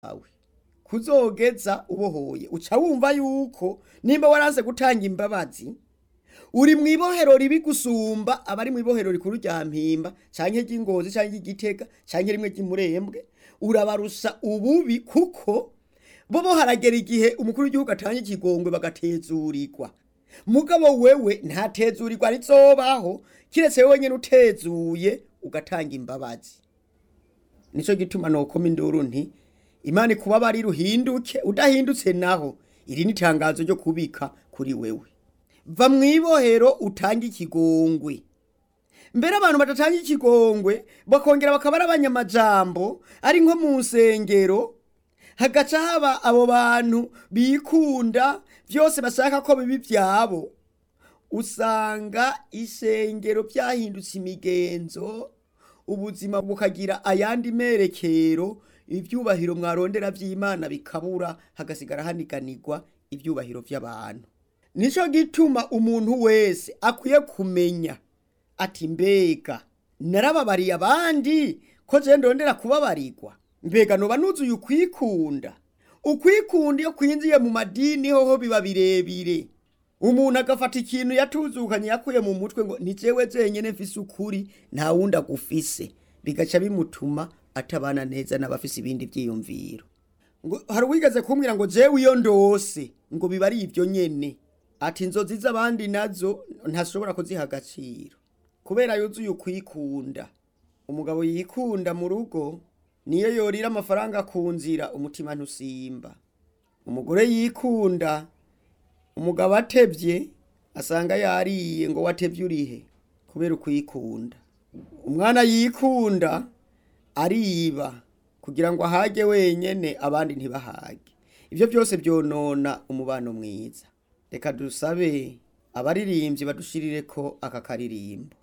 wawe kuzogeza ubohoye uca wumva yuko nimba waranse gutanga imbabazi uri mu ibohero ribi gusumba abari mu ibohero rikuru rya mpimba canke ry'ingozi canke ry'igitega canke rimwe ry'imurembwe urabarusha ububi kuko bo bo haragera igihe umukuru w'igihugu atanga ikigongwe bagatezurirwa mugabo wewe ntatezurirwa rizobaho kiretse wewe nyene utezuye ugatanga imbabazi nico gituma nokoma induru nti imana ikubabari ruhinduke udahindutse naho iri ni itangazo ryo kubika kuri wewe va mu ibohero utange ikigongwe mbere abantu badatanga ikigongwe bakongera bakaba ari abanyamajambo ari nko mu nsengero hagaca haba abo bantu bikunda byose bashaka ko bibi byabo usanga isengero byahindutse imigenzo ubuzima bukagira ayandi merekero ibyubahiro mwarondera by'imana bikabura hagasigara haniganirwa ibyubahiro by'abantu nico gituma umuntu wese akwiye kumenya ati mbega narababariye abandi ko je ndondera kubabarirwa mbega noba nuzuye ukwikunda ukwikunda iyo kwinjiye mu madini hoho biba birebire umuntu agafata ikintu yatuzukanye yakuye mu mutwe ngo ni jewe jenyene mfise ukuri nta wundi agufise bigaca bimutuma atabana neza n'abafise ibindi vyiyumviro ngo hari uwigeze kumbwira ngo jewe iyo ndose ngo biba ari ivyo nyene ati inzozi z'abandi nazo ntashobora kuziha agaciro kubera yuzuye ukwikunda umugabo yikunda mu rugo niyo yorira amafaranga ku nzira umutima ntusimba umugore yikunda umugabo atevye asanga yariye ngo watevye urihe kubera ukwikunda umwana yikunda ariba kugira ngo ahage wenyene abandi ntibahage ivyo byose byonona umubano mwiza reka dusabe abaririmbyi badushirireko aka karirimbo